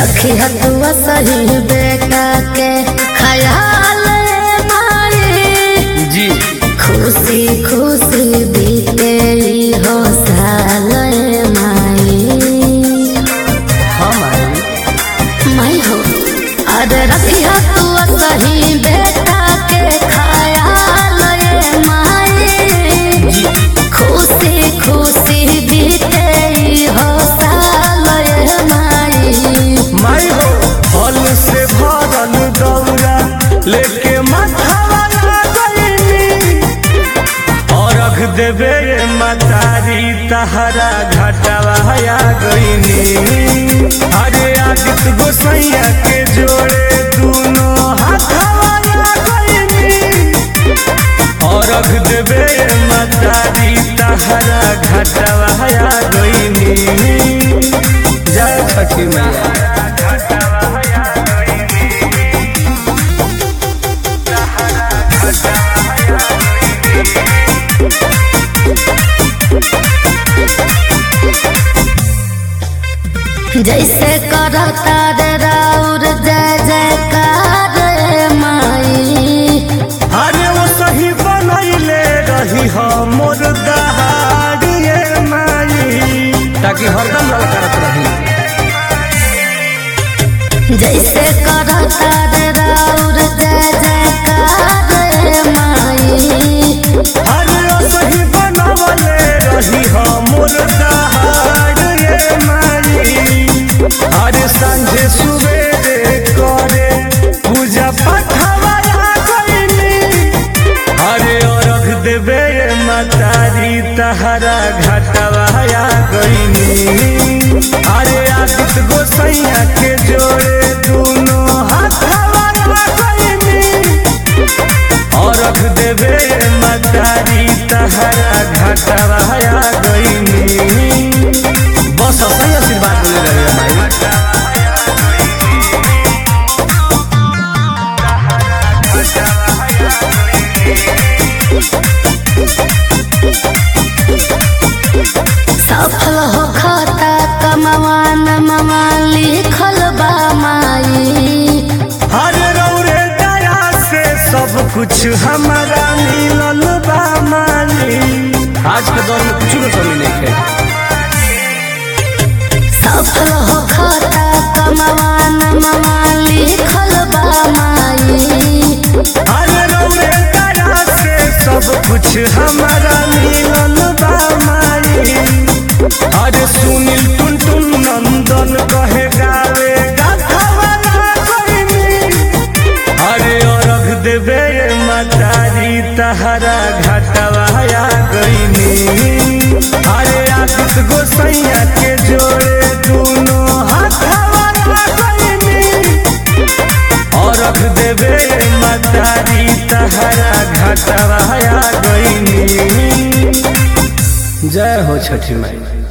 रखी हतुआ सही बेटा के ख्याल मारे जी खुशी खुशी बीते ई हो साल माई हम आई मैं हो अरे रखी हतुआ सही बेटा के ख्याल माई जी खुशी खुशी बीते ई हो साल माई माई हो फल से भरल दौरा लेके माथावा लागनी अरघ देवे मतारी तहरा घटावा आ गईनी अरे आदित्य गोसैया के जोड़े दोनों हाथावा आ गईनी अरघ देवे मतारी तहरा घटावा आ गईनी जय छठी मैया जैसे करता रे राउर जय जयकार रे माई अरे वो सही बनैले रही हो मोर दहाड़िए माई ताकि हरदम ललकारत रही जैसे करता रे राउर जय जयकार रे माई अरे वो सही बनवले रही हो मोर दहाड़िए माई अरे सांझे सुबेरे करे पूजा पाठवा गईनी अरे अरघ देवे मतारी तहरा घटवा गईनी अरे आदित्य गोसैया के जोड़े दोनों हाथवा गईनी अरघ देवे मतारी तहरा घटवा गईनी बस सही आशीर्वाद मिले रहे हमारी सफल हो खाता कमवान ममा लिखल बा माई हरे रौरे दया से सब कुछ हमारा मिलल बा मानी आज के दौर में कुछ न कमी नहीं है सफल हो खाता कमवान ममा लिखल बा माई हरे रौरे दया से सब कुछ हमारा मिलल बा मानी अरे सुनील टुन टुन नंदन कहे गावे गाथावाला कोइनी अरे अरघ देवे मतारी तहरा घटवा गईनी अरे आदित्य गोसैया के जोड़े दोनों हाथवा गईनी अरघ देवे मतारी तहरा घटवा गईनी जय हो छठी माई